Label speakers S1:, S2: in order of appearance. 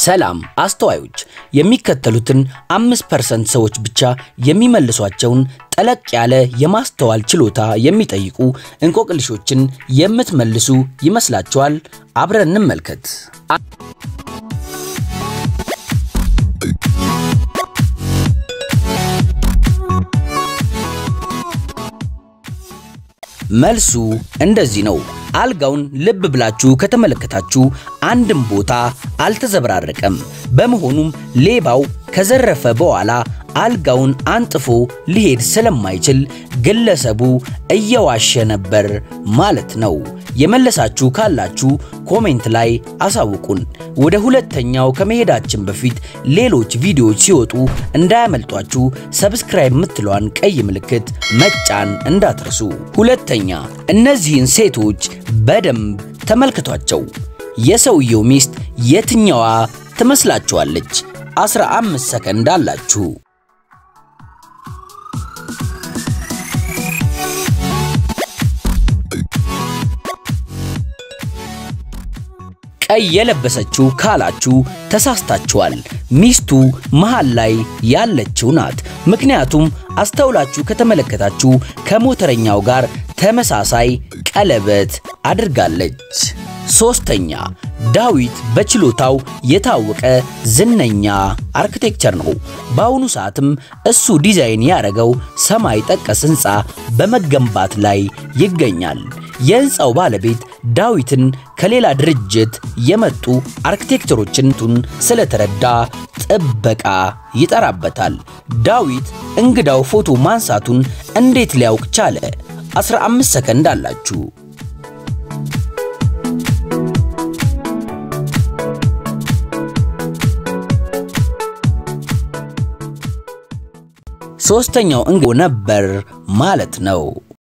S1: ሰላም አስተዋዮች፣ የሚከተሉትን አምስት ፐርሰንት ሰዎች ብቻ የሚመልሷቸውን ጠለቅ ያለ የማስተዋል ችሎታ የሚጠይቁ እንቆቅልሾችን የምትመልሱ ይመስላችኋል? አብረን እንመልከት። መልሱ እንደዚህ ነው። አልጋውን ልብ ብላችሁ ከተመለከታችሁ አንድም ቦታ አልተዘበራረቀም። በመሆኑም ሌባው ከዘረፈ በኋላ አልጋውን አንጥፎ ሊሄድ ስለማይችል ግለሰቡ እየዋሸ ነበር ማለት ነው። የመለሳችሁ ካላችሁ ኮሜንት ላይ አሳውቁን። ወደ ሁለተኛው ከመሄዳችን በፊት ሌሎች ቪዲዮዎች ሲወጡ እንዳያመልጧችሁ ሰብስክራይብ የምትለዋን ቀይ ምልክት መጫን እንዳትረሱ። ሁለተኛ፣ እነዚህን ሴቶች በደንብ ተመልከቷቸው። የሰውየው ሚስት የትኛዋ ትመስላችኋለች? 15 ሰከንድ አላችሁ። ቀይ የለበሰችው ካላችሁ ተሳስታችኋል። ሚስቱ መሃል ላይ ያለችው ናት። ምክንያቱም አስተውላችሁ ከተመለከታችሁ ከሞተረኛው ጋር ተመሳሳይ ቀለበት አድርጋለች። ሶስተኛ ዳዊት በችሎታው የታወቀ ዝነኛ አርክቴክቸር ነው። በአሁኑ ሰዓትም እሱ ዲዛይን ያደረገው ሰማይ ጠቀስ ሕንፃ በመገንባት ላይ ይገኛል። የሕንፃው ባለቤት ዳዊትን ከሌላ ድርጅት የመጡ አርክቴክተሮችን ስለተረዳ ጥበቃ ይጠራበታል። ዳዊት እንግዳው ፎቶ ማንሳቱን እንዴት ሊያውቅ ቻለ? 15 ሰከንድ አላችሁ። ሶስተኛው እንግዳው ነበር ማለት ነው።